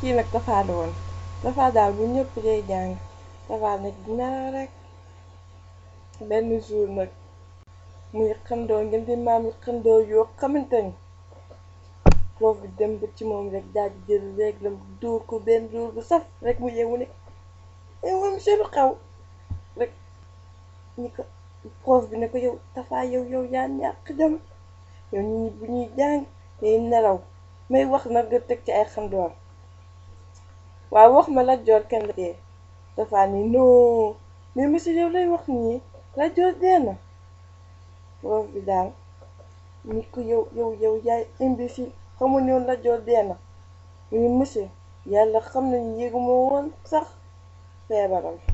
kii nag Tafa la woon Tafa daal bu ñëpp day jàng Tafa nag di nelaw rek benn jour nag muy xandoo ngeen di maam yi xandoo yoo xamante ni prof bi dem ba ci moom rek daal di jël léegi lam dóor ko benn dóor bu saf rek mu yeewu ne eh moom monsieur lu xaw rek ñi ko prof bi ne ko yow Tafa yow yow yaa ñàkk jom yow nit ñi bu ñuy jàng day nelaw may wax nag nga teg ci ay xandoor waaw wax ma la joor kenn la dee Tafa ni non mais monsieur yow lay wax nii la joor dee na prof bi daal ni ko yow yow yow yaay imbécile xamul ne woon la joor dee na mu ni monsieur yàlla xam nañu yéeguma woon sax feebaram